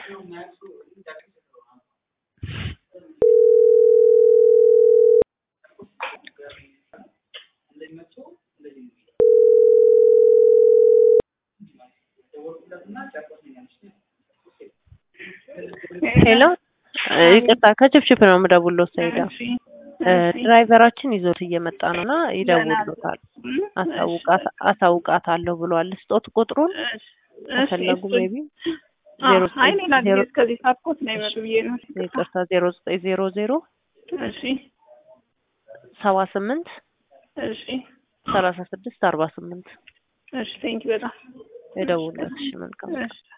ሄሎ ይቅርታ ከችፕችፕ ነው የምደውለው ሰይዳ ድራይቨራችን ይዞት እየመጣ ነው እና ይደውሉታል አሳውቃት አሳውቃታለሁ ብሏል ስጦት ቁጥሩን ከፈለጉ ሜቢ ዜሮ አይ ሌላ ጊዜ እስከዚህ ሳትኮት ነው ይመጡ ብዬ ነው። ይቅርታ ዜሮ ዘጠኝ ዜሮ ዜሮ እሺ ሰባ ስምንት እሺ ሰላሳ ስድስት አርባ ስምንት እሺ ቴንኪ በጣም የደውሉለት እሺ መልካም እሺ